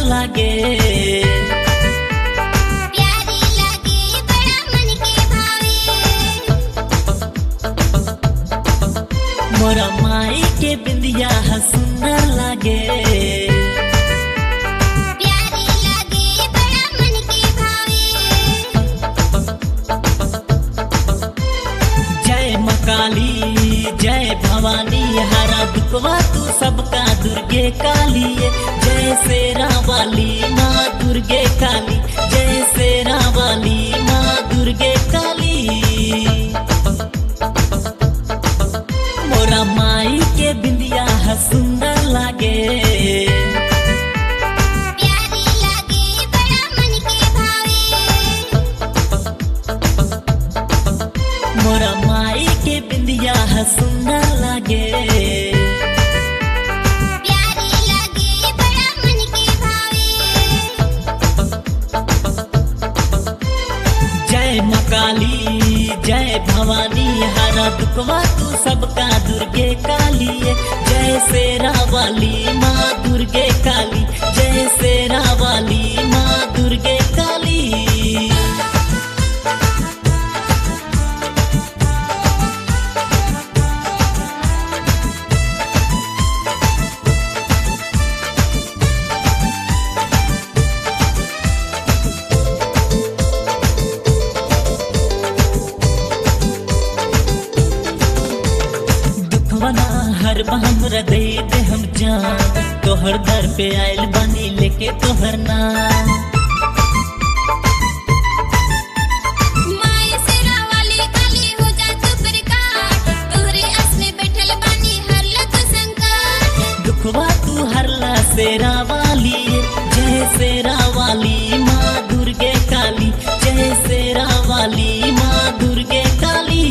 लागे प्यारी लगे बड़ा मन के भावे मोरा माई के बिंदिया ह सुंदर लागे प्यारी लगे बड़ा मन के भावे जय मकाली जय भवानी हरा दुखवा तू सबका दुर्गे काली जय शेरा वाली माँ दुर्गे काली जय शेरा वाली माँ दुर्गे काली मोरा माई के बिंदिया ह सुंदर लागे प्यारी लगे बड़ा मन के भावे मोरा माई के बिंदिया ह सुंदर लागे प्यारी लगे बड़ा मन के भावे जय मकाली जय भवानी हरा दुखवा तू सबका दुर्गे काली जय शेरा वाली माँ दुर्गे काली जय शेरा वाली माँ दुर्गे काली दुखवना हर हमरा दे दे हम जान तोहर दर पे आयल बनी लेके तोहर नाम माय सेरा वाली काली हो जा तू प्रकाश तोहरे आस में बैठल बानी हर लख संकट दुखवा तू हरला शेरा वाली जय शेरा वाली माँ दुर्गे काली जय शेरा वाली माँ दुर्गे काली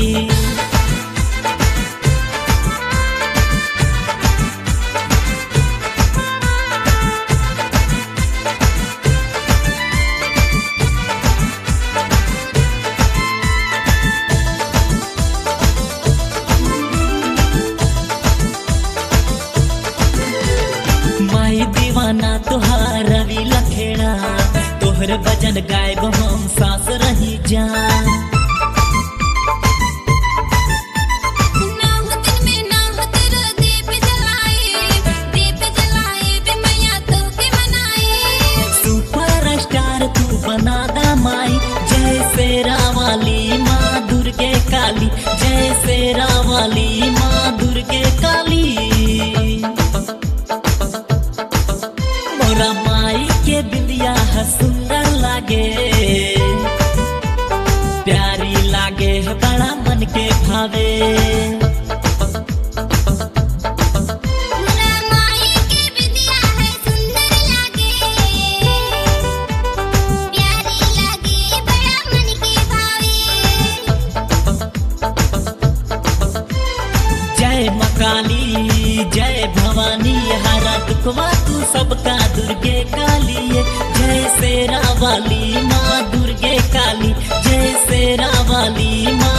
माई दीवाना तोहार रवि लखेड़ा तोहर भजन गायब हम सास रही जान नाम दिन में नाम तेरा दीप जलाए दीप जलाए बे मैया तो के मनाए सुपर स्टार तू बना दा माई जय शेरा वाली माँ दुर्गे काली जय शेरा वाली माँ दुर्गे काली मोरा माई के बिंदिया ह सुंदर लागे प्यारी लागे है बड़ा मन के भावे मुरा माई के विद्या है सुंदर लागे प्यारी लगे बड़ा मन के भावे जय मकाली जय भवानी हरा दुखवा तू सबका दुर्गे काली जय शेरा वाली माँ दुर्गे काली जय शेरा वाली माँ